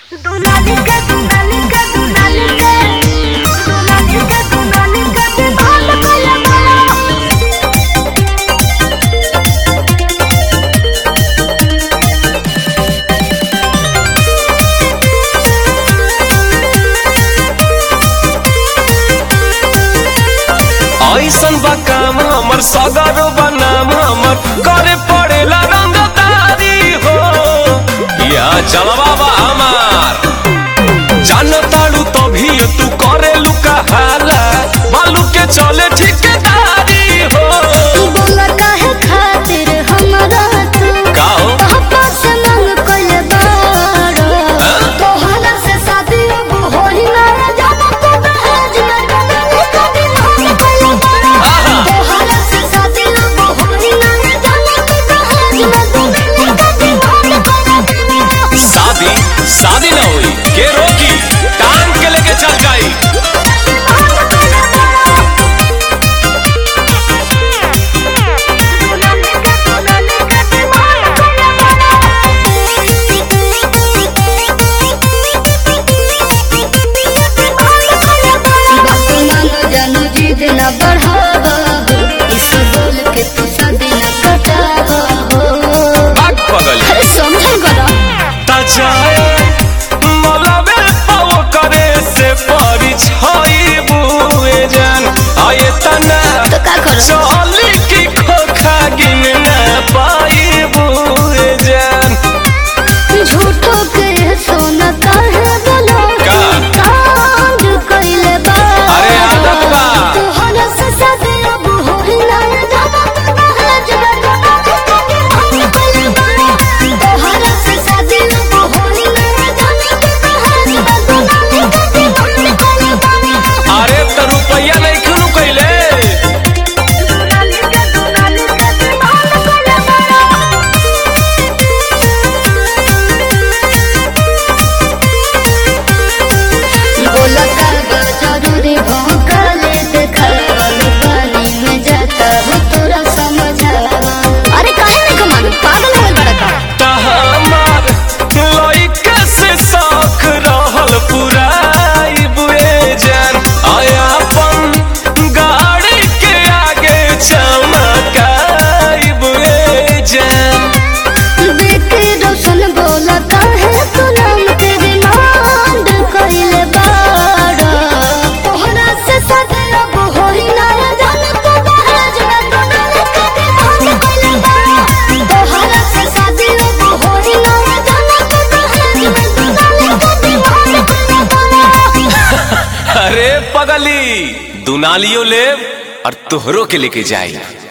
Dunalika, dunalika, dunalika. Dunalika, dunalika, dibala kaya kaya. ऐसन बा काम हमर सगरो बनाम हमर करे पड़ेला रंगदारी हो या जलवा बा हमार जानताड़ू तभी तू करे लुका हाला बालू के चले ठिकेदारी हो बोला काहे खातिर हमरा तू का हो पापा से मांग कइले बारो तोहरा से शादी अब होई ना जाना तो दहेज में dunalika, dibala कइले बारो तोहरा से शादी अब होई ना जाना तो दहेज में dunalika, dibala कइले बारो शादी शादी ना हुई के रोकी टांग के लेके चल जाई भाग पगल तजाए मलबे पाव करे से परी छई बुए जान आये तना चली की खोखा गिन ना पाई बुए जान झूठो के सोना काहे बोलो का? कांड कइले बा अरे आदत बा। तोहरा से शादी अब होई ना जाना दहेज में dunalika, कइले बा तोहरा से शादी अब होई ना जाना दहेज में dunalika, कइले बा अरे त रुपया नहीं खुनु कैले dunalika, dunalika, dibala कइले बा बोलता बा जरूरी भौंकले देखावल पानी में जाता हो तोरा समझावा अरे काहे नहीं कमालू पागल हो बड़ा का तहमार लइका से शौक रहल पुराई बुए जान आयापन गाड़ी के आगे चमकाई बुए जान बेटी रोशन बोलता है तू नाम तेरे नाम कइले बाड़ा तोहरा से शादी अब होई ना जाने तो दहेज में dunalika, dibala कइले बाड़ा तोहरा से शादी अब होई ना जाने तो दहेज में dunalika, dibala कइले बाड़ा अरे पगली दुनालियो ले और तोहरो के लेके जाई